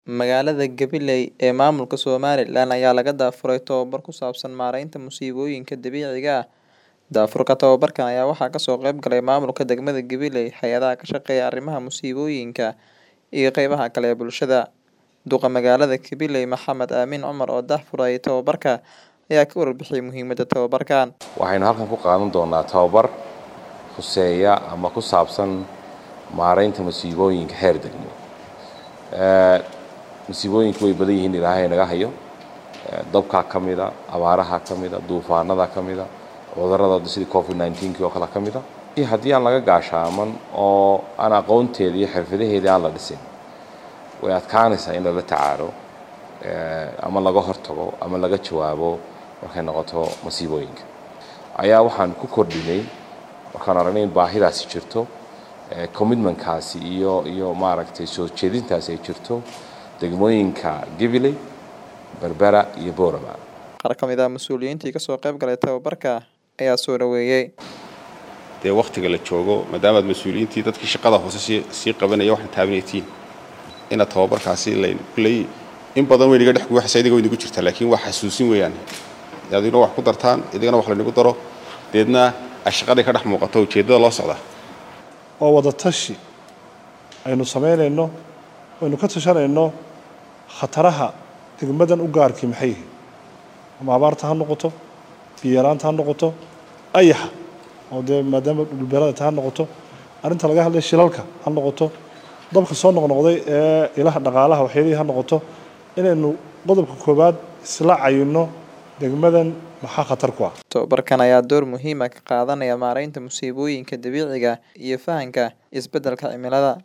Magaalada Gabiley ee maamulka Somaliland ayaa laga daafuray tababar ku saabsan maareynta musiibooyinka dabiiciga ah. Daafurka tababarkan ayaa waxaa kasoo qayb galay maamulka degmada Gabiley, hay'adaha ka shaqeeya arrimaha musiibooyinka, iyo qeybaha kale ee bulshada. Duqa magaalada Gabiley Maxamed Aamin Cumar oo daahfuray tababarka ayaa ka warbixiyay muhiimada tababarkan. Waxaynu halkan ku qaadan doonaa tababar khuseeya ama ku saabsan maareynta musiibooyinka heer degmo. musiibooyinku way badan yihiin ilaahay naga hayo dabkaa ka mida abaaraha ka mida duufaanada ka mida cudurrada sidii covid 19 oo kale ka mida iyo haddii aan laga gaashaaman oo aan aqoonteeda iyo xirfadaheedii aan la dhisin way adkaanaysaa in lala tacaalo ama laga hortago ama laga jawaabo markay noqoto masiibooyinka ayaa waxaan ku kordhinay markaan aragnay in baahidaasi jirto commitmentkaasi iyo iyo maaragtay soo jeedintaasi ay jirto degmooyinka Gabiley Berbera iyo Boorama Qaar ka mid ah mas'uuliyiintii kasoo qayb galay tababarka ayaa soo dhaweeyay. dee waktiga la joogo maadaamaad mas-uuliyiintii dadkii shaqada hoose sii sii qabanaya waxaan taabinaytiin inaad tababarkaasi layn kulley in badan way naga dhex guuxaysa idiga way nagu jirtaa laakiin waa xasuusin weeyaan adina wax ku dartaan idigana wax laynagu daro deedna ay shaqadii ka dhex muuqato ujeeddada loo socdaa oo wada tashi aynu samaynayno aynu ka tashanayno khataraha degmadan u gaarkii maxay yihiin ama abaarta ha noqoto biyaraanta ha noqoto ayaxa oo dee maadaama dhulbeerada ta ha noqoto arrinta laga hadlay shilalka ha noqoto dabka soo noqnoqday ee ilaha dhaqaalaha waxyaalihii ha noqoto inaynu qodobka koowaad isla cayino degmadan maxaa khatar ku ah Tababarkan ayaa door muhiim ah ka qaadanaya maareynta musiibooyinka dabiiciga iyo fahanka isbeddelka cimilada.